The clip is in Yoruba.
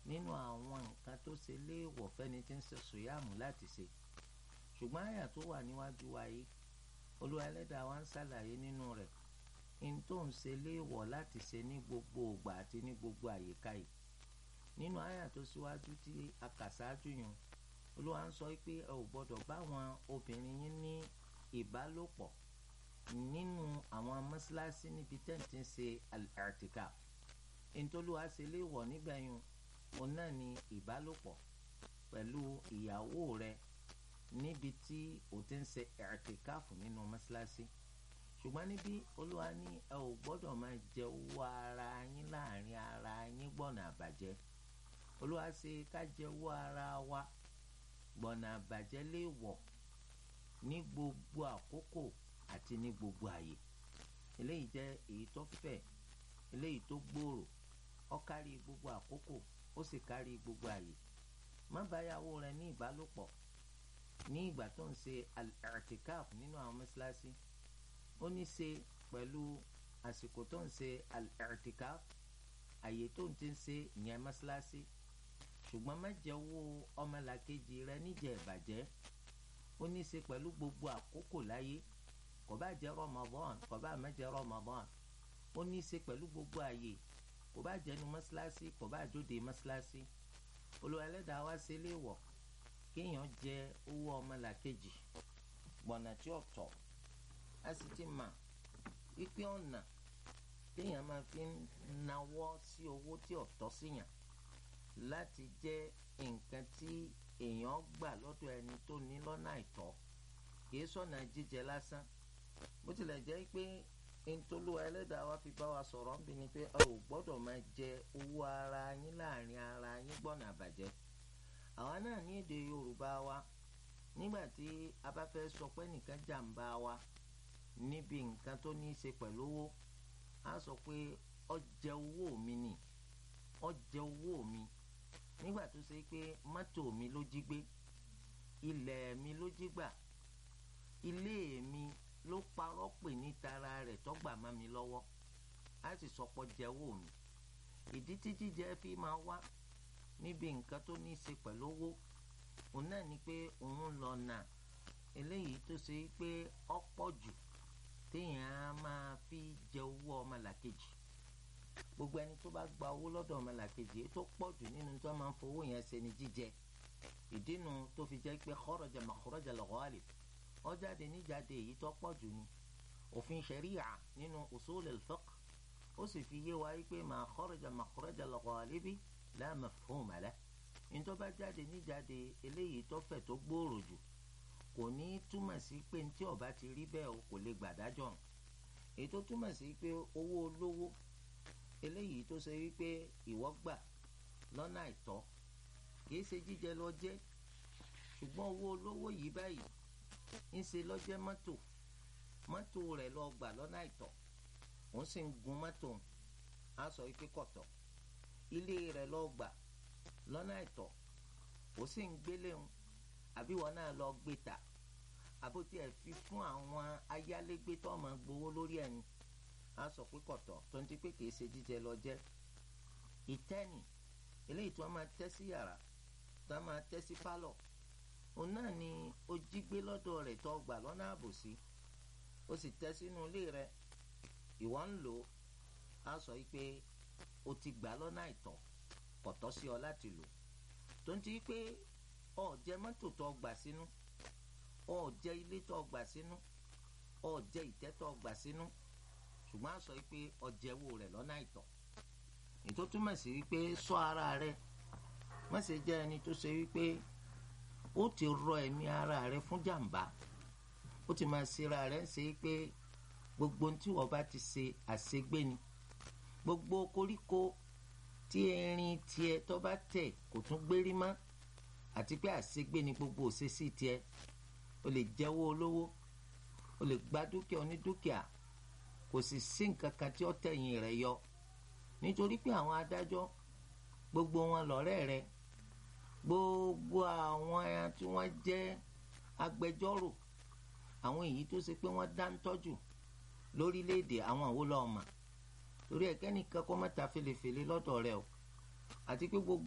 nínú àwọn nǹkan tó ṣe léèwọ̀ fẹ́ni tí ń ṣe sùyàmù láti ṣe ṣùgbọ́n àyà tó wà níwájú wa yìí olúwa ẹlẹ́dàá wa ń ṣàlàyé nínú rẹ̀ n tó ń ṣe léèwọ̀ láti ṣe ní gbogbo ògbà àti ní gbogbo àyíká yìí nínú àyà tó síwájú tí a kà sáájú yẹn olúwa ń sọ pé ẹ ò gbọ́dọ̀ bá àwọn obìnrin yín ní ìbálòpọ̀ nínú àwọn mọ́ṣáláṣí níbi tẹ́ǹtì ń ṣe al-i'tikaf ntòlúwa ṣe léèwọ̀ nígbà yẹn òun náà ni ìbálòpọ̀ pẹ̀lú ìyàwó rẹ níbi tí o ti ń ṣe i'tikaf nínú mọ́ṣáláṣí ṣùgbọ́n níbí olúwa ní ẹ ò gbọ́dọ̀ máa jẹ owó ara yín láàrin ara yín gbọ̀nà àbàjẹ́ olúwa ṣe ká jẹ owó ara wa gbọ̀nà àbàjẹ́ léèwọ̀ ní gbogbo àkókò àti ní gbogbo àyè eléyìí jẹ́ èyí tó fẹ̀ eléyìí tó gbòòrò ó kárí gbogbo àkókò ó sì kárí gbogbo àyè má báyàwó rẹ ní ìbálòpọ̀ ní ìgbà tó ń ṣe al-i'tikaf nínú àwọn mọ́ṣáláṣí ó ní ṣe pẹ̀lú àsìkò tó ń ṣe al-i'tikaf àyè tó ń ti ń ṣe ìyẹn mọ́ṣáláṣí ṣùgbọ́n má jẹ owó ọmọlàkejì rẹ níjẹ̀ ìbàjẹ́ ó ní ṣe pẹ̀lú gbogbo àkókò láyé kò bá jẹ́ Ramadan kò bá má jẹ́ Ramadan ó ní ṣe pẹ̀lú gbogbo àyè kò bá jẹ́nu mọ́ṣáláṣí kò bá jóde mọ́ṣáláṣí Olúwa ẹlẹ́dàá wá ṣe léèwọ̀ kéèyàn jẹ owó ọmọlàkejì gbọ̀nà tí ó tọ́ a sì ti mà wípé ọ̀nà téèyàn máa fi ń nawọ́ sí owó tí ò tọ́ síyàn láti jẹ́ nǹkan tí èèyàn gbà lọ́dọ̀ ẹni tó ní lọ́nà àìtọ́ kìí sọ̀nà jíjẹ lásán bó tilẹ̀ jẹ́ pé ntolúwa ẹlẹ́dàá wa fi bá wa sọ̀rọ̀ ń bí ni pé ẹ ò gbọ́dọ̀ máa jẹ owó ara yín láàrin ara yín gbọ́nà àbàjẹ́ àwa náà ní èdè Yorùbá wa nígbà tí a bá fẹ́ sọ pé nìkan jàǹbá wa níbi nǹkan tó ní í ṣe pẹ̀lú owó a sọ pé ó jẹ owó mi nì ó jẹ owó mi nígbà tó ṣe pé mọ́tò mi ló jí gbé ilẹ̀ mi ló jí gbà ilé mi ló parọ́ pè ní tara rẹ̀ tọ́gbà má mi lọ́wọ́ a sì sọ pé jẹ owó mi ìdí tí jíjẹ fi máa wá níbi nǹkan tó ní í ṣe pẹ̀lú owó òun náà ni pé òun lọ nà eléyìí tó ṣe pé ọ̀pọ̀ jù téèyàn á máa fi jẹ owó ọmọlàkejì gbogbo ẹni tó bá gba owó lọ́dọ̀ ọmọlàkejì tó pọ̀ jù nínú tó máa ń fowó yẹn ṣe ni jíjẹ ìdínú tó fi jẹ́ pé kharaja makhraja al-ghalib ó jáde níjáde èyí tó pọ̀ jù ni òfin ṣẹ̀ríyà nínú usul al-fiqh ó sì fi yé wa wípé ma kharaja makhraja al-ghalibi la mafhuma lahu nítorí bá jáde níjáde eléyìí tó fẹ̀ tó gbòòrò jù kò ní túmọ̀ sí pé ní tí ó bá ti rí bẹ́ẹ̀ o kò lè gbàdájọ́ èyí tó túmọ̀ sí pé owó olówó eléyìí tó ṣe wípé ìwọ gbà lọ́nà àìtọ́ kìí ṣe jíjẹ lọ jẹ́ ṣùgbọ́n owó olówó yìí báyìí ń ṣe lọ́jẹ́ mọ́tò mọ́tò rẹ̀ lọ gbà lọ́nà àìtọ́ òun sì ń gun mọ́tò á sọ wípé kọ̀tọ̀ ilé rẹ̀ lọ gbà lọ́nà àìtọ́ ó sì ń gbélé òun àbí wọn náà lọ gbé ta àbótí ẹ̀ fi fún àwọn ayálégbé tó máa gbowó lórí ẹni á sọ pé kọ̀tọ̀ tó ń ti pé kìí ṣe jíjẹ lọ jẹ́ ìtẹ́nì eléyìí tí wọ́n máa tẹ́ sí yàrá tí wọ́n máa tẹ́ sí pálọ̀ òun náà ni ó jí gbé lọ́dọ̀ rẹ̀ tó gbà lọ́nà àbòsí ó sì tẹ́ sínú ilé rẹ̀ ìwọ ń lò á sọ pé o ti gbà lọ́nà àìtọ́ kọ̀tọ́ sí ọ láti lò tó ń ti pé ọ jẹ mọ́tò tó gbà sínú ọ jẹ ilé tó gbà sínú ọ jẹ ìtẹ́ tó gbà sínú ṣùgbọ́n a sọ pé ọjẹ́wó rẹ̀ lọ́nà àìtọ́ ètò túmọ̀ sí wípé sọ ara rẹ̀ má ṣe jẹ́ ẹni tó ṣe wípé ó ti rọ ẹ̀mí ara rẹ̀ fún jàǹbá ó ti máa ṣera rẹ̀ ṣe pé gbogbo tí wọ́n bá ti ṣe àṣegbé ni gbogbo koríko tí erin tiẹ̀ tó bá tẹ̀ kò tún gbérí mọ́ àti pé àṣegbé ni gbogbo òṣèṣì tiẹ̀ o lè jẹ́wọ́ olówó o lè gba dúkìá onídúkìá kò sì sí nǹkan kan tí ó tẹ̀yìn rẹ̀ yọ nítorí pé àwọn adájọ́ gbogbo wọn lọ́rẹ́ rẹ̀ gbogbo àwọn tí wọ́n jẹ́ agbẹjọ́rò àwọn èyí tó ṣe pé wọ́n dá ń tọ́jú lórílẹ̀‐èdè àwọn àwòlọ́ ọmọ torí ẹ̀kẹ́nìkan kọ́ mọ́ta felefele lọ́dọ̀ rẹ̀ o àti pé gbogbo.